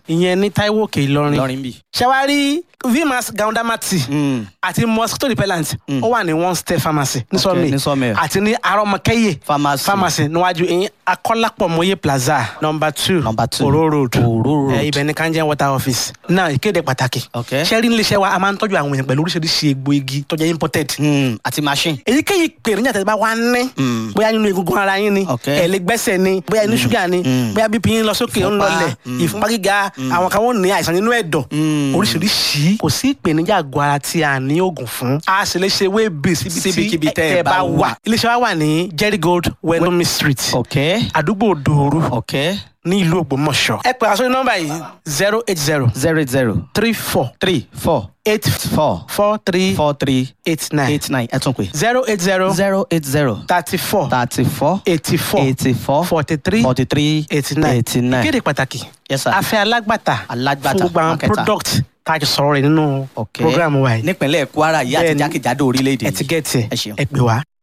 ìyẹn ní Táíwò Òkè Ìlọrin lọrin bì. ṣẹwárí vmas gaundamati àti mosquito repellent ó wà ní one step pharmacy ní sọmi ní Sawmill. àti ní arọmọkẹyẹ Pharmacy. pharmacy níwájú ìyẹn akọlápọmọye plaza number two Number two. oro road Oro road. Eh, ibẹ̀ ní kanjẹ water office náà ìkéde pàtàkì Okay. ṣẹ́rí níléeṣẹ́ wa a máa ń tọ́jú àwọn èèyàn pẹ̀lú oríṣiríṣi egbò igi tó jẹ́ imported Mm, àti machine. èyíkéyìí pèrèjà tẹ̀sí bá wà ní Mm. bóyá nínú egungun ara yín ni Ok. ẹ̀ lè gbẹ́sẹ̀ ni bóyá inú ṣúgà ni bóyá bp yín lọ sókè ó ń Ìfúnpá. lọlẹ̀ Mm. ìfúnpá gíga àwọn kan wọ́n ní àìsàn nínú ẹ̀dọ̀ Mm. oríṣiríṣi kò sí ìpèníjà àgọ́ ara tí a ní oògùn fún a sì lè ṣe wébì síbi Síbikíbi tí tẹ́ ẹ ẹ bá bá wà wà. iléeṣẹ́ wa wà ní Jerry Gold Wenomi Street ok àdúgbò Dòoru ok ní ìlú Ògbómọ̀ṣọ́ ẹ pè àsọyún nọ́mbà yìí zero eight zero zero zero three four three four eight four four three four three eight nine eight nine ẹ tún pè. zero eight zero zero eight zero thirty four thirty four eighty four eighty four forty three forty three eighty nine eighty nine. ìkéde pàtàkì Yes, sir. afẹ́ alágbàtà Alágbàtà, fún gbogbo àwọn marketer. product tá a jọ sọ̀rọ̀ rẹ̀ nínú ok program wa yìí nípínlẹ̀ Kwara yìí àti Bẹ́ẹ̀ni. jákèjádò orílẹ̀-èdè ẹ ti yìí. gẹ̀ẹ́tì ẹ ṣeun. ẹ pè wá.